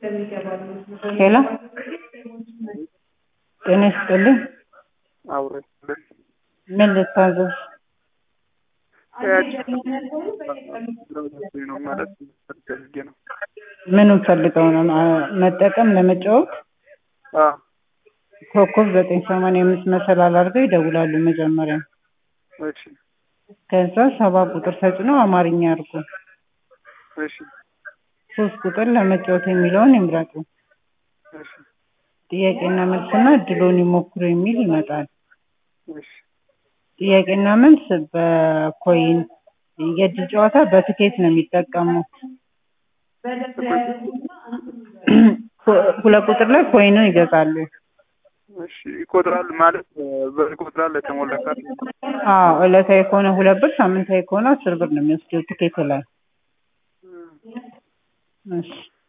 ሄሎ ጤና ይስጥልኝ። አውረድ ምን ልታዘዝ? ነው ማለት ፈልጌ ነው። ምኑን ፈልገው ነው? አ- መጠቀም ለመጫወት አዎ ኮከብ ዘጠኝ ሰማንያ አምስት መሰላል አድርገው ይደውላሉ መጀመሪያ። እሺ ከዛ ሰባ ቁጥር ተጭነው አማርኛ አድርጉ። እሺ ሶስት ቁጥር ለመጫወት የሚለውን ይምረጡ። እሺ ጥያቄና መልስና እድሎን ይሞክሩ የሚል ይመጣል። እሺ ጥያቄና መልስ በኮይን የእድል ጨዋታ በትኬት ነው የሚጠቀሙት። ሁለት ቁጥር ላይ ኮይኑን ይገዛሉ። እሺ ይቆጥራል ማለት ብር ይቆጥራል የተሞላ ካርድ አዎ ዕለታዊ ከሆነ ሁለት ብር፣ ሳምንታዊ ከሆነ አስር ብር ነው የሚወስደው ትኬት ላይ። እሺ